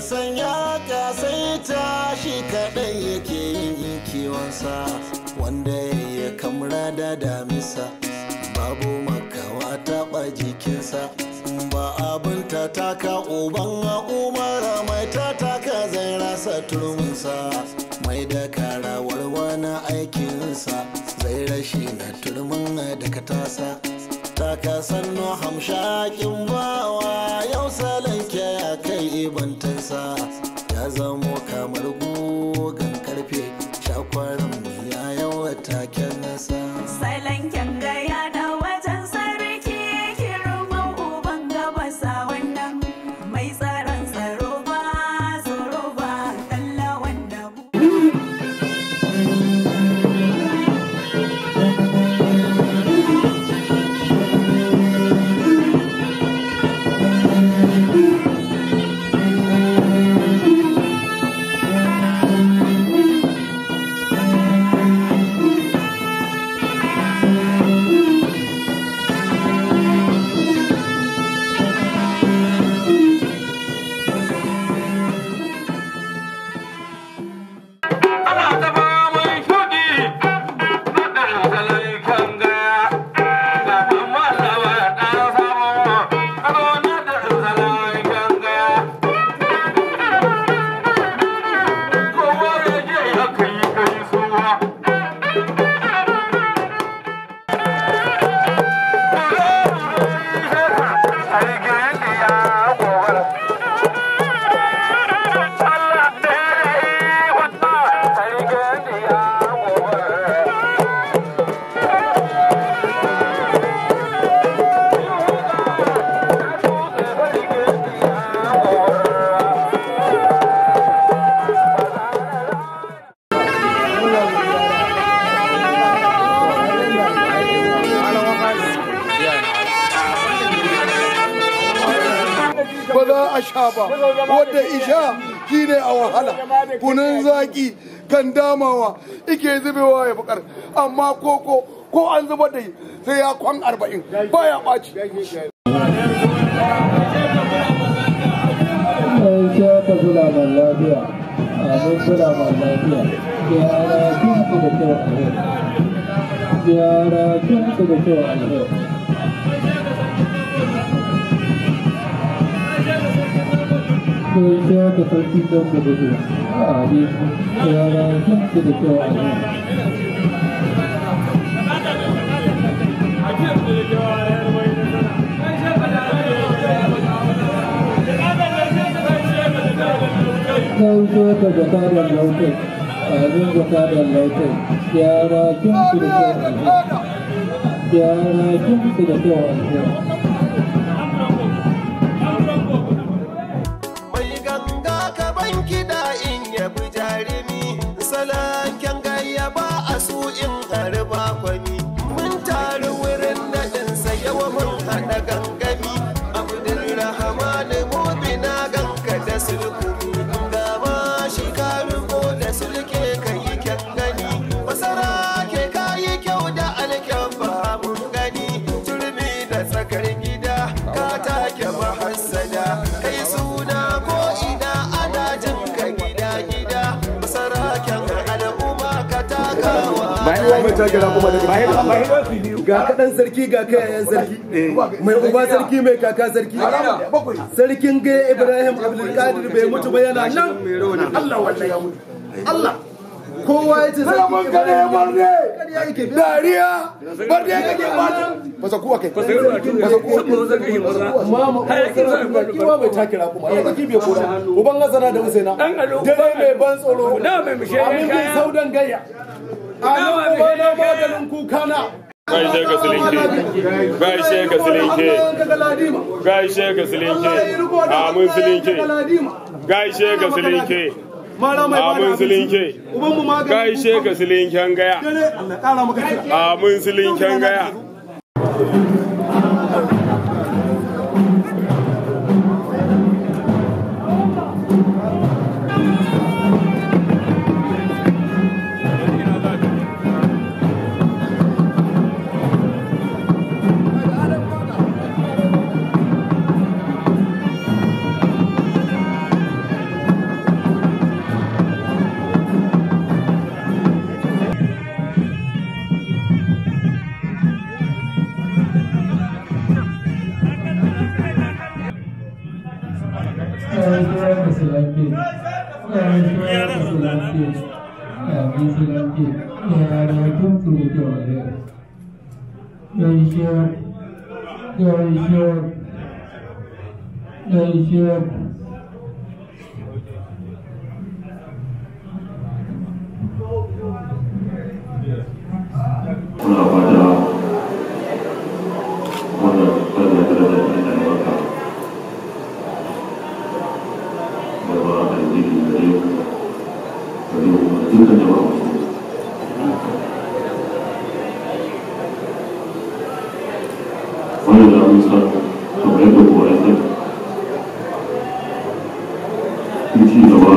sanya kasaita shi kaɗai yake yin kiwonsa wanda ya kamra da damisa babu makawa taɓa jikinsa ba abin ta taka uban umara mai ta taka zai rasa turminsa mai da karawar wani aikinsa zai rashi na turmin da ka tasa taka sannu hamshakin bawa yau salanke ya kai ibantansa ya zamo kamar gugan karfe shakwaran ya yawa taken nasa Salon kyangaya na wajen sarki girman uban gabasa wannan mai tsaron tsaro ba tsoro ba kalla wanda Ana ta faman shuɗi na ɗan talaikan gaya. Ga mamman da ba ɗan sabo, ado na ɗan talaikan gaya. Kowa ya je ya kai gaisuwa. Aikin ya gobara. Allah ɗaya wata aikin ya gobara. ba za a sha ba wadda isha shine a wahala kunun zaki kan damawa ike zubewa ya bukar amma koko ko an zuba da sai ya kwan arba'in baya ɓaci Aisha ta kulaman lafiya, amin kulaman lafiya, gyara kinku da kyau a yau. Gyara kinku da kyau a yau. Aisha ta sarki don da gudu, amin gyara kinku da kyau a yau. Gaishe ka jakadan lautai, abin jakadan lautai, gyara kinku da kyau a yau. Gyara kinku da kyau a yau. mai ganga ka ban kiɗa in yabi jarumi salanken gayya ba a su in harba kwami mun taru wurin naɗinsa yawa mun haɗa gangami abdulrahman mubina ganka da sulkumi ga ma shi ka riko da sulke ka yi kyan gani masara ke ka yi kyau da alkyabba mun gani turmi da tsakar gida ka take mahassada kai suna ko ina ana jin ka gida gida masaraken al'umma ka takawa ga kaɗan sarki ga kayayen sarki mai uba sarki mai kaka sarki sarkin gaya ibrahim abdulkadir bai mutu ba yana nan allah wallahi ya mutu allah kowa ya ce sarki ibrahim ƙarya yake dariya barde kake bata fasa kuwa kai fasa kuwa mama sarki wa mai takira kuma ya sarki bai kora uban hasana da usaina dare mai ban tsoro amin bin saudan gayya amin uba na maganin kukana Gaishe ka silinke, gaishe ka silinke, gaishe ka silinke, amin silinke, gaishe ka silinke, amin silinke, gaishe ka silinken gaya, amin silinken gaya. gaisuwar musulunci gaisuwar musulunci a musulunci yara kun tsoro kyau a yau gaisuwar gaisuwar gaisuwar muna fata wannan wannan darajar da ta maka da ba a yi da yau da yau da dukkan jama'a masu wannan da mun san kamar yadda kowa ya san in ci gaba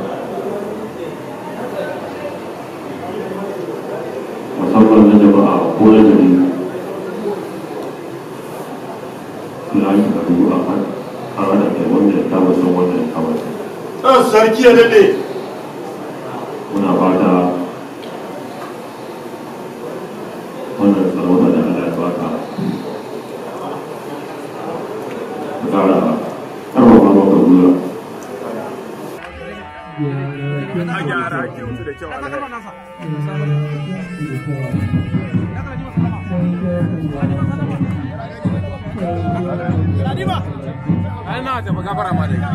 musamman na jama'a ko na gari suna yi karu a kan haɗa kai wanda ya kama san wanda ya kama san sarki ya daɗe muna fata wannan sarauta da Allah ya baka ka ƙara ƙarfafa maka gwiwa yara kun tsoro kyau a yau ai na tafi gafara ma dai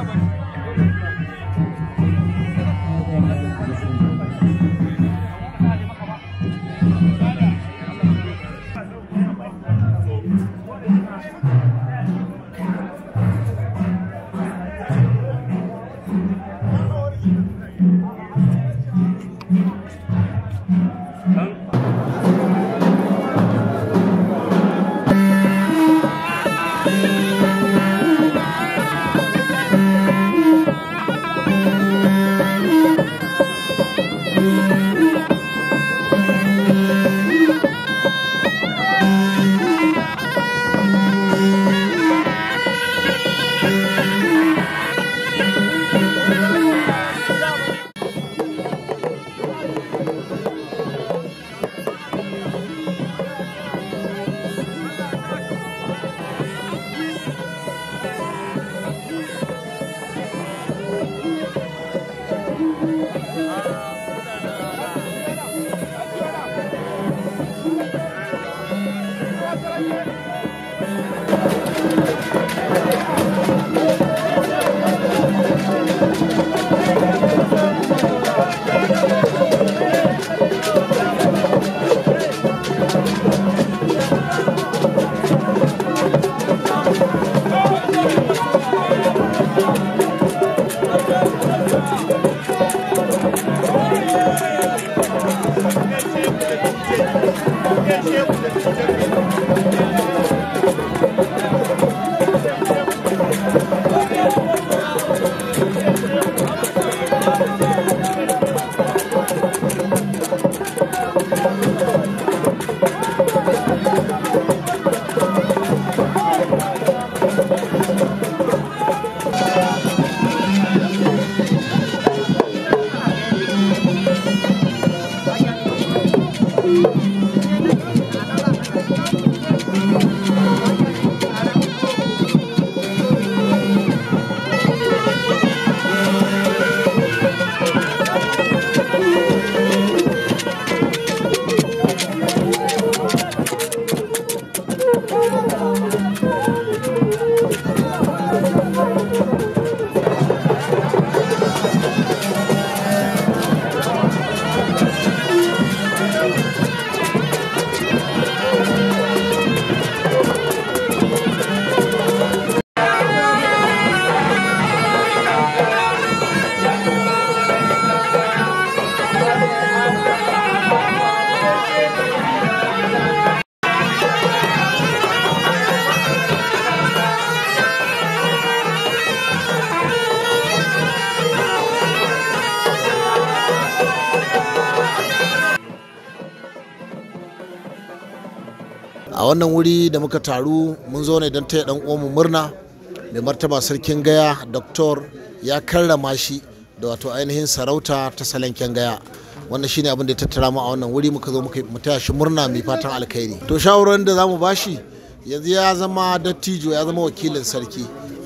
a wannan wuri da muka taru mun zo ne don taya dan uwanmu murna mai martaba sarkin gaya doktor ya karrama shi da wato ainihin sarauta ta salanken gaya wannan shine abin da ya tattara mu a wannan wuri muka zo muka mu taya shi murna mai fatan alkhairi to shawarar da zamu bashi yanzu ya zama dattijo ya zama wakilin sarki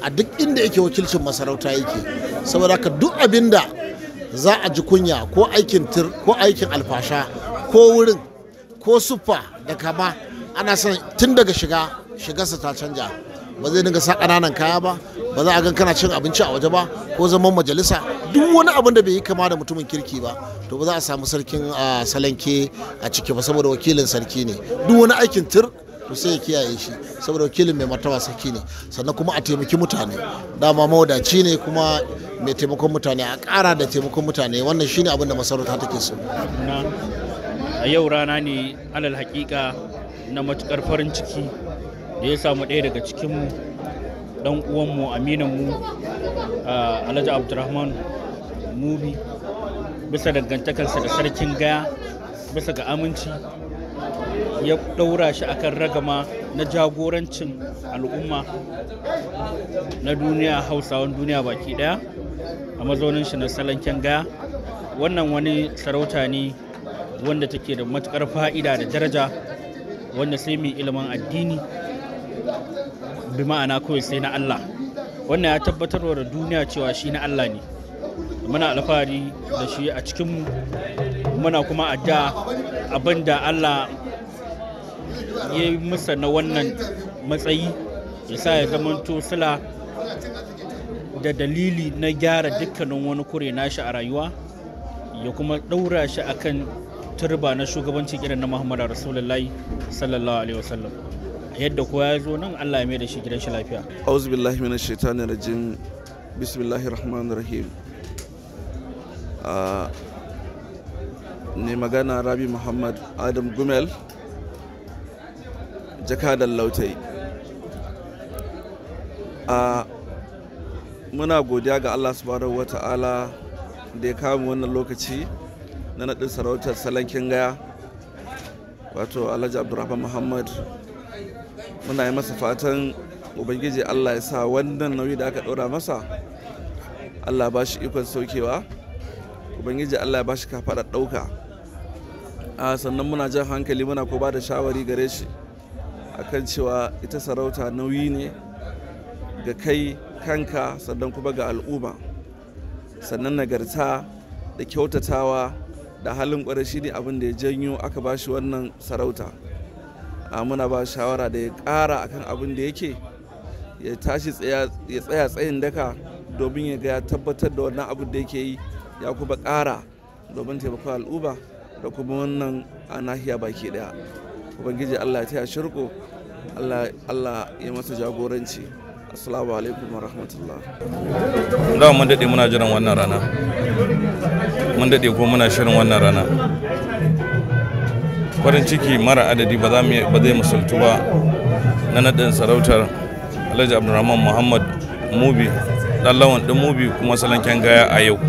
a duk inda yake wakilcin masarauta yake saboda haka duk abin da za a ji kunya ko aikin tir ko aikin alfasha ko wurin ko suffa da kama ana son tun daga shiga shigarsa ta canja ba zai dinga sa ƙananan kaya ba ba za a gan kana cin abinci a waje ba ko zaman majalisa duk wani abin da bai yi kama da mutumin kirki ba to ba za a samu sarkin ah, salanke a ciki ba saboda wakilin sarki ne duk wani aikin tir to sai ya kiyaye shi saboda wakilin mai martaba sarki ne sannan kuma a taimaki mutane dama mawadaci ne kuma mai taimakon mutane a ƙara da taimakon mutane wannan shine abin da masarauta take so na a yau rana ne alal hakika na matukar farin ciki da ya samu ɗaya daga cikinmu ɗan uwanmu aminanmu a alhaji abdurrahman mubi bisa dangantakarsa da sarkin gaya bisa ga aminci ya ɗaura shi akan ragama na jagorancin al'umma na duniya hausawan duniya baki ɗaya a mazaunin shi na salanken gaya wannan wani sarauta ne wanda take da matukar fa'ida da daraja wanda sai mai ilimin addini bi ma'ana kawai sai na Allah wannan ya tabbatar da duniya cewa shi na Allah ne muna alfahari da shi a cikin muna kuma adda abin da Allah ya yi masa na wannan matsayi ya sa ya zamanto sila da dalili na gyara dukkanin wani kure nashi a rayuwa ya kuma ɗaura shi akan turba na shugabanci irin na Muhammadu Rasulullahi sallallahu alaihi wasallam yadda kowa ya zo nan Allah ya mai da shi gidan shi lafiya auzu billahi minash shaitanir rajim bismillahir rahmanir rahim Ah, ne magana rabi muhammad adam gumel jakadan lautai a muna godiya ga allah subhanahu wa ta'ala da ya kawo wannan lokaci na naɗin sarautar salankin gaya wato alhaji abdurrahman muhammad muna yi masa fatan ubangiji allah ya sa wannan nauyi da aka ɗora masa allah ba shi ikon saukewa ubangiji allah ya ba shi kafaɗar ɗauka a sannan muna jan hankali muna ko ba da shawari gare shi akan cewa ita sarauta nauyi ne ga kai kanka sannan kuma ga al'umma sannan nagarta da kyautatawa da halin kwarai shi ne abin da ya janyo aka ba shi wannan sarauta a muna ba shawara da ya ƙara akan abin da yake ya tashi ya tsaya tsayin daka domin ya ga ya tabbatar da wannan abin da yake yi ya kuma ƙara domin taimakon al'umma da kuma wannan a nahiya baki daya ubangiji allah ya taya shirko allah ya masa jagoranci assalamu alaikum wa rahmatullah da mun daɗe muna jiran wannan rana mun daɗe ko muna shirin wannan rana farin ciki mara adadi ba za mu ba zai musultu ba na naɗin sarautar alhaji abdulrahman muhammad mubi ɗan lawan ɗin mubi kuma salanken gaya a yau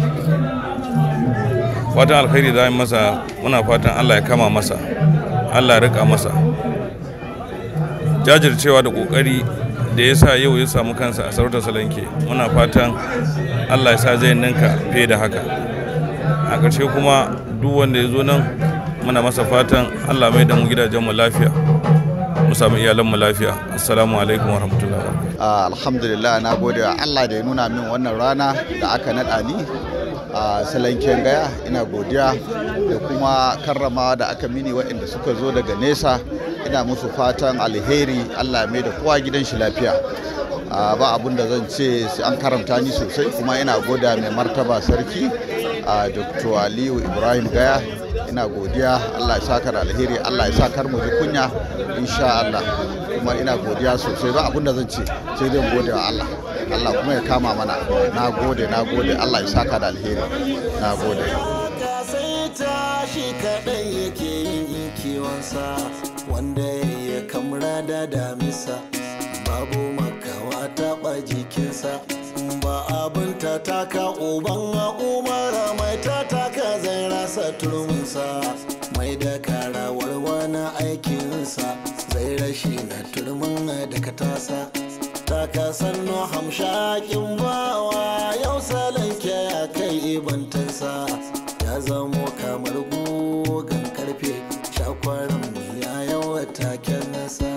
fatan alkhairi za mu masa muna fatan allah ya kama masa allah ya rika masa jajircewa da ƙoƙari da ya sa yau ya samu kansa a sarautar salanke muna fatan allah ya sa zai ninka fiye da haka a ƙarshe kuma duk wanda ya zo nan muna masa fatan allah mai da mu gidajenmu lafiya mu samu iyalanmu lafiya assalamu alaikum wa rahmatullahi Ah, alhamdulillah na gode wa allah da ya nuna min wannan rana da aka naɗa ni a salanken gaya ina godiya da kuma karramawa da aka mini waɗanda suka zo daga nesa ina musu fatan alheri allah mai da kowa gidan shi lafiya Ah, ba abun da zan ce sai an karanta ni sosai kuma ina goda mai martaba sarki a dr aliyu ibrahim gaya ina godiya allah ya saka da alheri allah ya sa kar mu ji kunya insha allah kuma ina godiya sosai ba abun da zan ce sai dai gode wa allah allah kuma ya kama mana na gode na gode allah ya saka da alheri na gode sai tashi kaɗai yake yin kiwonsa wanda ya kamra da damisa babu makawa taɓa jikinsa ba abin ta taka uban umara mai ta taka zai rasa turminsa mai da karawar wani aikinsa zai rashi na turmin da ka tasa taka sannu hamshakin bawa yau salanke ya kai ibantansa ya zamo kamar gugan karfe shakwaran ya yawa taken nasa